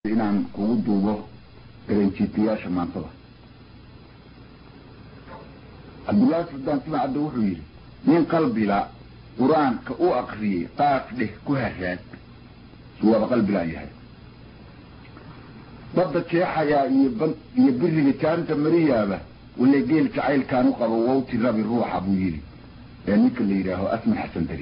inaan kugu duubo erenjiitayaasha maantada cabdullaahi suldaan timacadda wuxuu yidhi nin qalbila qur-aanka u akriyey qaaf dheh ku haraad suwaaba qalbilaan yahay badda jeexayaa iyo ban iyo biriga jaanta mariyaaba wale geel jacaylkaan u qabo wawti rabi ruuxa buu yidhi ee ninka la yidhaaho asman xasan dari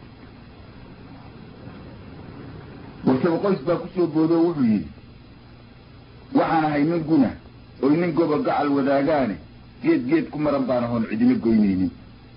warsaba qoys baa kusoo boodoo wuxuu yidhi waxaan ahay nin guna oy nin goba gacal wadaagaane geed geed ku maran baan ahoon cidina goynaynin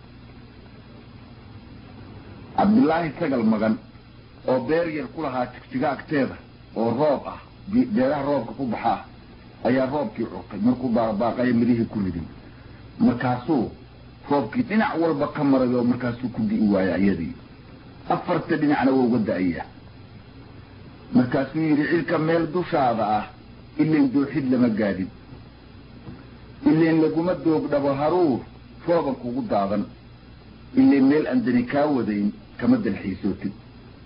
cabdillaahi sagal magan oo beer yar ku lahaa tigtiga agteeda oo roob ah beeraha roobka ku baxaa ayaa roobkii curtay markuu baaqbaaqaya midihii ku ridin markaasuu roobkii dhinac walba ka maray oo markaasuu ku di'i waaya iyadii afarta dhinacna waa uga da'aya markaasuu yidhi cirka meel dushaada ah ilayn dooxid lama gaadhin ilayn laguma doogdhabo haruur rooban kugu daadan ilayn meel aan dani kaa wadayn kama dalxiisootid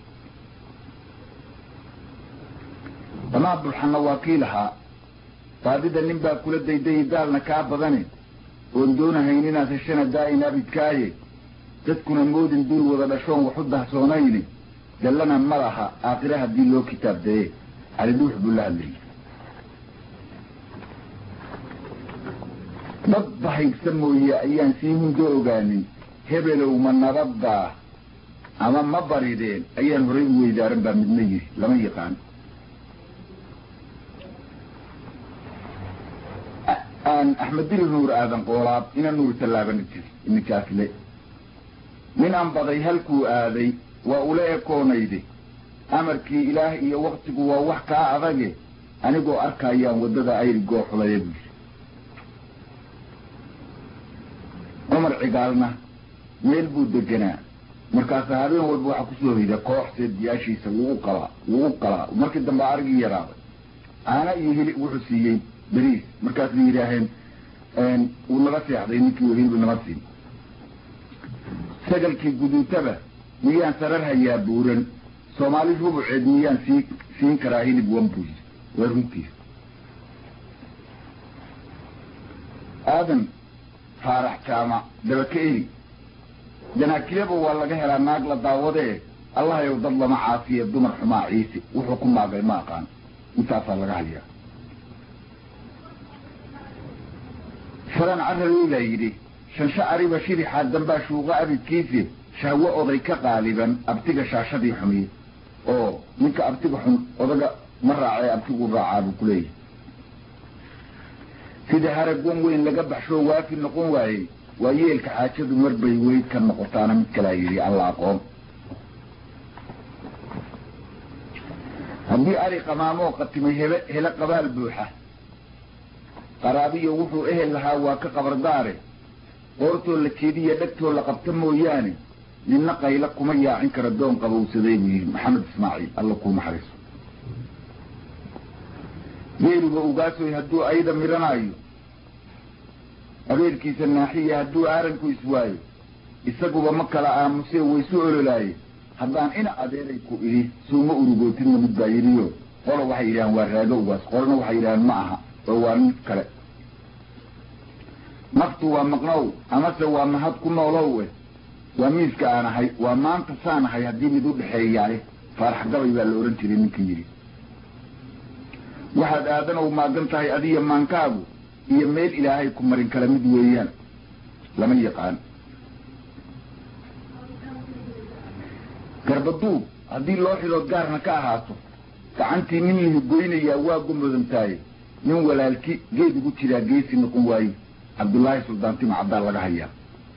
damaa bulxanna waa kii lahaa baadida nin baa kula daydayi daalna kaa badane oon doonahayn inaad heshana daa'in abidkaaye dadkuna moodin duul wada dhashoon waxu dahsoonayni dallana ma laha aakhire haddii loo kitaabdaye cali dhuux buu la hadlayay dad bahaysa mooye ayaan sii hundo ogaanin hebelow ma nabaddaa ama ma barideen ayaan horay u weydaaran baa midna yiri lama yaqaan aan axmed diri nuur aadan qoolaab ina nuur tallaabana jiri ninkaasle nin aan baday halkuu aaday waa ula ekoonayde amarkii ilaah iyo waktigu waa wax kaa adage anigoo arkayaan waddada ayri gooxulaya buu yiri cumar cigaalna meel buu deganaa markaasa habeen walba waxaa kusoo hoyda koox seediyaashiisa wuu u qalaa wuu u qalaa markii dambe arigii yaraaday caana iyo hilib wuxuu siiyey beriis markaasay yidhaaheen wuu naga seexday ninkii hilib nama siin sagalkii guduutaba miyaan sarar hayaa buuran soomaali rubuceed miyaan sii siin karaa hilib wan buu yiri waa runtiis aadan faarax jaamac dabaka eri janaakileba waa laga helaa naag la daawadee allahayow dad lama caafiye dumar xumaa ciise wuxuu ku maagay ma aqaan intaasaa laga hayaa faran carabeyla yidhi shansho ariba shirixaa dambaa shuuqa abidkiise shahwo oday ka qaaliban abtiga shaashadii xumiye oo ninka abtiga xun odaga ma raacee abtigu raacaa buu kuleeyahay sida haragon weyn laga baxshoo waafi noqon waayey waa yeelka xaajadu marbay weyd ka noqotaana mid kalaa yidhi alla aqoon haddii ari qamaamoo qatimay hele hele qabaal buuxa qaraabiyo wuxuu ehel lahaa waa ka qabardaare qoortoo la jeediya dhegtoo la qabta mooyaane ninna qayla kuma yaacin kara doon qabowsaday buu yidhi maxamed ismaaciil alla kuu naxariiso geeluba ugaasoy hadduu ayda miranaayo abeerkiisa naaxiya hadduu aaranku iswaayo isaguba ma kala aamusee waysu ololaaye haddaan ina adeeray ku idhi suuma urugootinna mid baa yidhiyo qola waxay yidhahaan waa raago ugaas qolana waxay yidhahaan ma aha oo waa mid kale naftu waa maqnow amase waa mahad ku noolow eh waa miiska aan ahay waa maanta saan ahay haddii mid u dhexeeyaale faarax gabay baa la odhan jiray ninka yidhi waxaad aadanow maagan tahay adiya maankaagu iyo meel ilaahay ku marin kala mid weeyaan lama yaqaan garbaduub haddii loo xidood gaarna ka ahaato gacantii nin lihi goynayaa waa gumudantaaye nin walaalki geed ugu jiraa geesi noqon waaye cabdullaahi suldaan tima cabdaa laga hayaa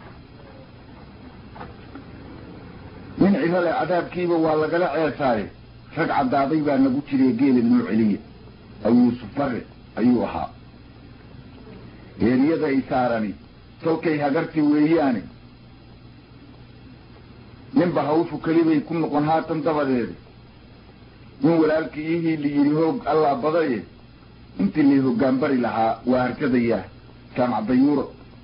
nin cirale cadaabkiiba waa lagala ceesaaye rag caddaaday baa nagu jiree geela noo celiya aw yuusuf bare ayuu ahaa heeryada ay saarani tolkay hagarti weeyaane ninba hawshu kelibay ku noqon haatan dabadeeda nin walaalkii ihii la yidhi hoog allaa badaye intii lay hoggaan bari lahaa waa harkadayaa jaamac dayuuro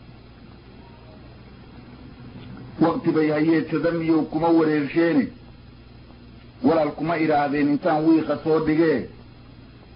wakti bay hayeedsadan miyow kuma wareersheene walaal kuma idhaahdeen intaan wiiqa soo dhigee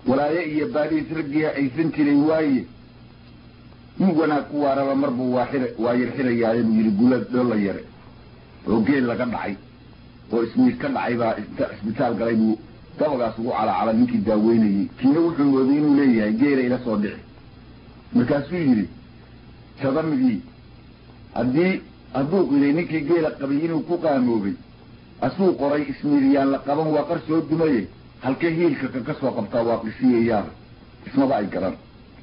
walaaye iyo baadhiis raggiia aysan jiray waaye nin wanaag ku waaraba marbuu waa xir waa yar xirayaaye buu yidhi gula dhoolla yare oo geel laga dhacay oo ismiid ka dhacay baa inta isbitaal galay buu dabagaas ugu calacala ninkii daaweynayey kiina wuxuu mooday inuu leeyahay geela ila soo dhici markaasuu yidhi jadamigii haddii hadduu qiday ninkii geela qabay inuu ku qaamoobay asuu qoray ismiiryaan la qaban waa qar soo dumaye halkee hiilka kaka soo qabtaa waa qisiyayaaba ismaba ay garan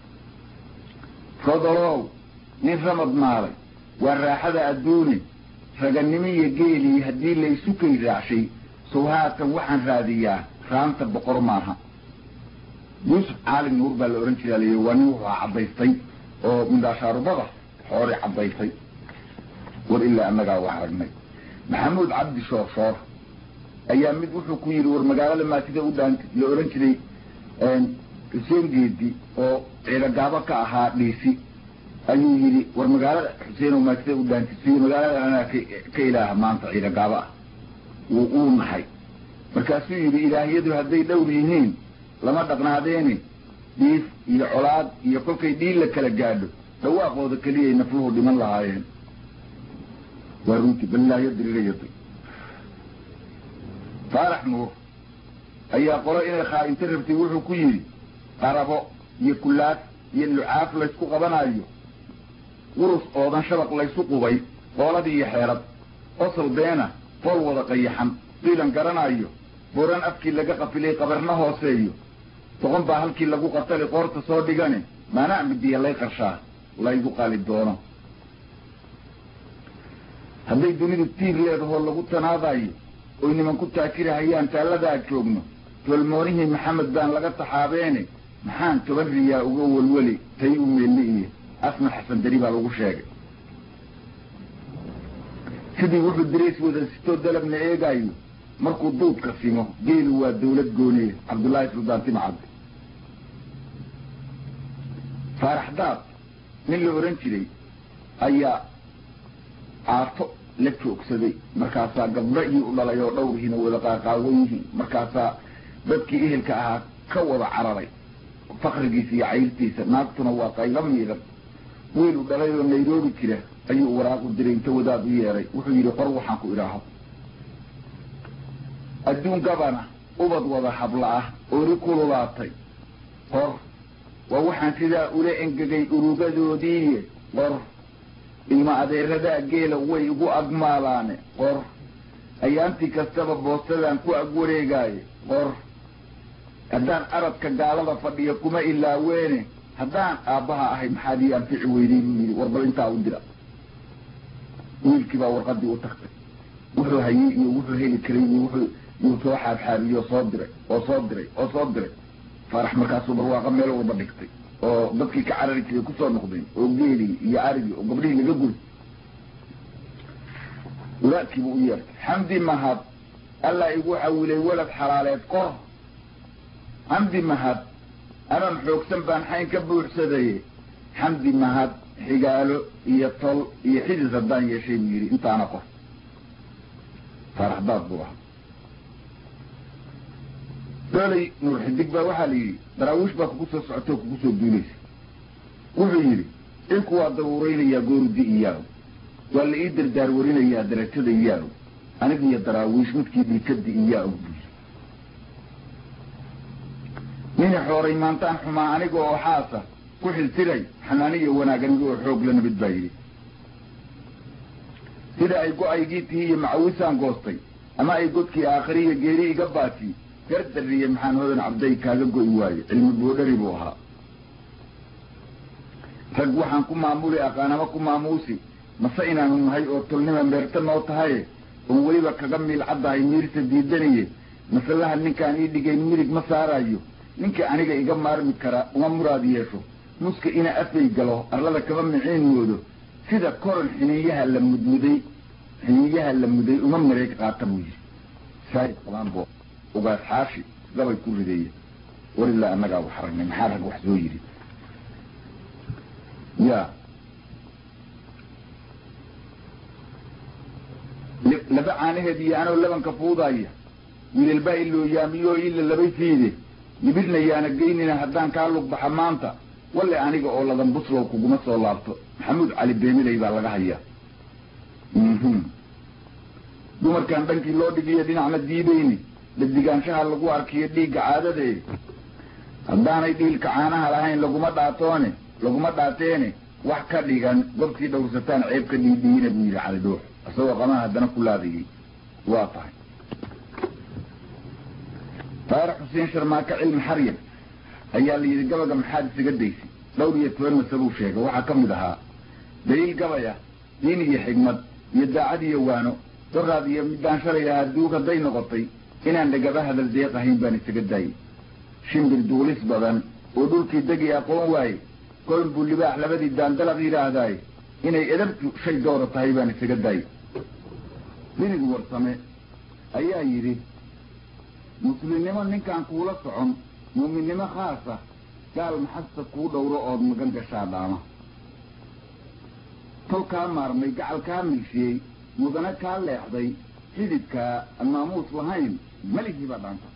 rodolow nin ramad maalay waa raaxada adduune raganimo iyo geelii haddii laysu kay raacshay sow haatan waxaan raadiyaa raanta boqor maaha yuusuf caalin nuur baa la odhan jiraa layihi waa nin wuxuu caddaystay oo mindhaashaarubada xoori caddaystay war ilaa annagaa wax aragnay maxamuud cabdi shooshoor ayaa mid wuxuu ku yidhi war magaalada maatida u dhaan la odhan jiray xuseen geedi oo ciidogaabo ka ahaa dhiisi ayuu yidhi war magaalada xuseenow maatida u dhaantisiyo magaalada anaa ka ilaaha maanta ciidogaabo ah wuu uu nahay markaasuu yidhi ilaahyadu hadday dhowr yihiin lama dhaqnaadeeni dhiif iyo colaad iyo kolkay dhiil la kala gaadho dhawaaqooda keliyay nafluhu dhiman lahaayeen waa runtii balilaayo diriirayatay faarax nuur ayaa qolo inay khaa'inta rabtay wuxuu ku yidhi qarabo iyo kulaad iyo lucaaf laysku qabanayo urus oodan shabaq laysu qubay qooladii iyo xeerad qosol beena fool wada qayaxan qiilan garanayo boran afkii laga qafilay qabarna hooseeyo boqon baa halkii lagu qatali qoorta soo dhigane maanaa midiya lay qarshaa laygu qali doono hadday dunidu tiir leedahoo lagu tanaadayo oy nimanku taakirahayaan taalladaa joogno tolmoonihii maxamed baan laga taxaabeene maxaan toban riyaa uga welweli tay u meelli iyo asna xasan dari baa lagu sheegay sidii wuxuu dirays wada sitoo dalabna eegaayo markuu duudka simo geelu waa dawlad gooniye cabdullaahi suldaan timcad faarax daad nin la odhan jiray ayaa caato la joogsaday markaasaa gabdho ii u dhalay oo dhowrihiina wada qaaqaawan yihiin markaasaa dadkii ehelka ahaa ka wada cararay fakrigiisa iyo cayrtiisa naagtuna waa qaylo miidan wiil u dhalay oo nairobi jira ayuu waraaq u diray inta wadaad u yeeray wuxuu yidhi qor waxaan ku idhaaho adduun gabana ubad wada habla ah ooli kululaatay qor waa waxaan sidaa ula engegay urugadoodiiye qor ilma adeeradaa geela way igu agmaalaane qor ayaantii kastaba boostadan ku ag wareegaaye qor haddaan aradka gaalada fadhiya kuma ilaaweene haddaan aabbaha ahay maxaad ii anfici weynay buu yidhi war bal intaa u dira wiilkii baa warqadii u tagtay wuxuu hayey iyo wuxuu heli karay iyo wuxuu yuu soo xaabxaabiyo soo diray oo soo diray oo soo diray faarax markaasuu barwaaqa meel walba dhigtay oo dadkii ka carari jiray kusoo noqdeen oo geelii iyo arigii oo gabdhihii laga guri walaadkiibuu u yeertay xamdi mahad allaa igu xawilay walad xalaaleed qor xamdi mahad aman xoogsan baan xayn ka buuxsadaye xamdi mahad xigaalo iyo tol iyo xidis haddaan yeeshay buu yidhi intaana qor faarax daad buu ahaa doolay nuur xidig baa waxaa la yidhi daraawiish baa kugu soo socotoo kugu soo duulaysa wuxuu yidhi ilku waa daruuraynayaa goorudi iyaaw waa la ii dardaar warinayaa darajada iyaaw anigiyo daraawiish midkii dhikadi iyaaw buy nini xooray maantaan xumaa aniga oo xaasa ku xiltiray xanaaniyo wanaag aniga oo xoog la nabid baa yidhi sida ay go-aygii tihi iyo macawisaan goostay ama ay godkii aakhiriya geeri iga baati gardariye maxaan hodan cabday kaaga go'i waaye cilmi boodhari buu ahaa rag waxaan ku maamuli aqaanama ku maamuusi mase inaanu nahay oo tolnima meerta noo tahaye oon weliba kaga miilcaddahay miirsa diidaniye masalaha ninkaan ii dhigayn midig ma saarayo ninka aniga iga maarmi kara uma muraad yeesho muska ina afay galo arlada kama miciin moodo sida koron xiniinyaha la mudmuday xiniinyaha la muday uma mareeg qaata buu yidhi saahib qabaanbo ugaas xaashi gabay ku rideeya walilaa annagaa wax aragnay maxaa rag wax soo yidhi ya laba caanaheed iyo anoo labanka fuudaya wiilal baa iloo yaamiyoo ila labay fiide yibidhna yaana geynina haddaan kaa lug baxa maanta walle aniga oo ladan buslow kuguma soo laabto maxamuud cali beemiley baa laga hayaa dumarkan dhankii loo dhigiyo dhinacna diidayni dadigaanshaha lagu arkiyo dhiigga caadadee haddaanay dhiilka caanaha lahayn laguma dhaatoone laguma dhaateene wax ka dhigan gobkii dhowrsataan ceeb ka dhiidhiina buu yidhi cali dhuux isagoo qamaan haddana ku laadayay waa tahay taarix xuseen sharmaaka cilmi xaryan ayaa la yidhi gabaga maxaad isaga daysay dhowr iyo toban masabuu sheegay waxaa ka mid ahaa daliil gabaya diin iyo xigmad iyo daacad iyo waano doraad iyo midaan shalay ahaa duug hadday noqotay inaan dhagaba hadal deeq ahayn baan isaga daayey shimbir duulis badan oo dhulkii degi aqoon waaye kolon buu libaax labadii daandalaq yidhaahdaaye inay edabtu shay dowra tahay baan isaga daayey dinig warsame ayaa yidhi muslimnimo ninkaan kuula socon muuminnimo khaasa gaal maxasta kuu dhowro ood magan gashaa dhaama tol kaa maarmay gacal kaa milshiyey mudane kaa leexday xididkaa aan maamuus lahayn meligii baa dhaanta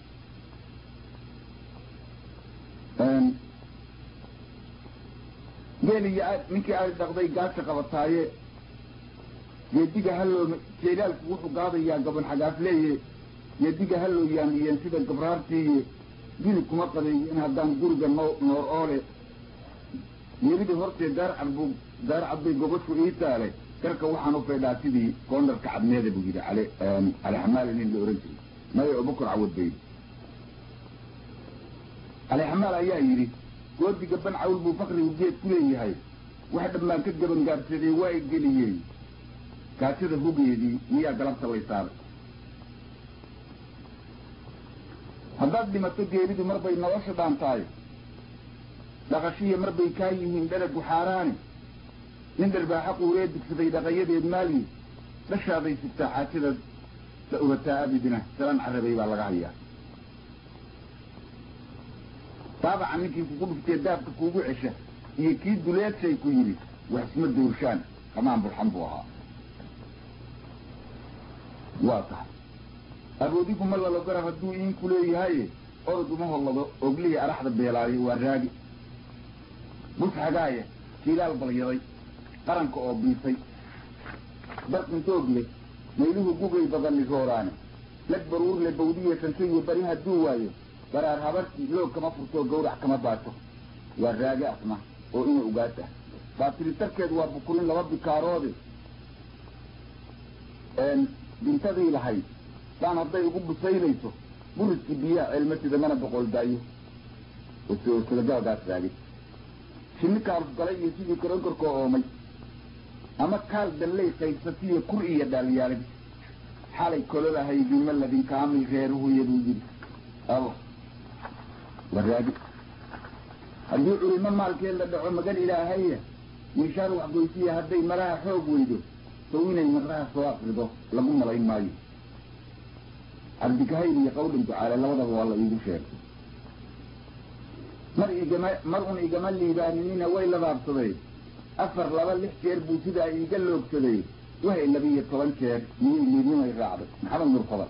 geel iyo ninkii aad dhaqday gaasha qabataaye geediga halloo jeelaalku wuxuu gaadayaa gaban xagaafleeye geediga halloo yaamiyeen sida gabraartiiye gili kuma qadeeyo in haddaan guriga no noor oole geelidii hortee daarcad buu daarcad bay gobashu ii taale garka waxaan u faydhaa sidii koondarka cadmeeda buu yidhi cali cali xamaali nin la ohan jiray maya abukar cawad bay cali xamaal ayaa yidhi goodiga ban cawl buu fakrigu geed ku leeyahay wax dhammaan ka gabangaabsadee waa y geliyey gaajada hugeedii miyaa galabta lay saaray haddaad dhimato geeridu marbay nolosha dhaantaay dhaqashiya marbay kaa yihiin dhalagu xaaraani nin dharbaaxa quuree dugsaday dhaqayadeed maalyi dhashaaday sigtaa xaajada la ubataa abidina salaan carabay baa laga hayaa taabaca ninkii kugu dhuftee daabka kuugu cesha iyo kii duleedshay ku yidhi wax isma doorshaan qamaan burxan buu ahaa waa tahay aroodigu ma lalo garab hadduu iinku leeyahaye orod uma hollado oglihii araxda beelaayo waa raagi bus xagaaya jilaal balyaday qaranka oo biisay barqintoog leh mayluhu gugay badani rooraane lag baruurle bawdiya shanshayo bari hadduu waayo baraar habartii loog kama furtoo gawrac kama baato waa raage asna oo ina ugaad ah baatiritarkeed waa bukulin laba bikaaroode bintadii lahayd daan hadday ugu busaynayso buriskii biyaha ceelma sida mana boqol daayo oslagabagaas raagay shinni kaaluf galay iyo sidii koronkorkoo oomay ama kaal dalley qaybsatiyo kur iyo dhaalyaalay xalay kololahaydima ladin kaamil reeruhuya buu yidhi allah waraagi haddii culimo maalkeed la dhaco magan ilaahaya miishaar waxgoysiya hadday malaha xoog weydo sow inay maqraha soo akrido lagu malayn maayo cabdikahayl iyo qawdhan ducaale labadaba waa la iigu sheegay mar igama mar un igama liibaaninina way labaabsaday afar laba lix jeer buu sidaa iiga loogsaday wahay labiiyo toban jeer miyay liidimay raacday maxamed murfada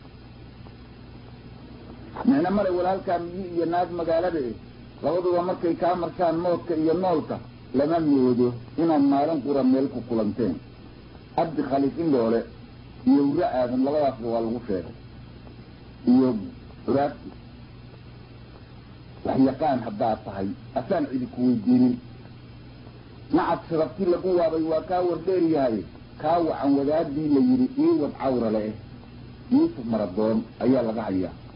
micno male walaalkaa miyi iyo naag magaalada eh labaduba markay kaa marshaan moodka iyo noolka lama moodo inaad maalin qura meel ku kulanteen cabdi khaliif indhoole iyo wuro aadan labadaasba waa lagu sheegay iyo curaabti wax yaqaan haddaad tahay asaan cidi ku weydiinin nacad sharabti lagu waabay waa kaa wardheer yahay kaa wacan wadaadii la yidhi ii wad cawra le eh yuusuf maradoon ayaa laga hayaa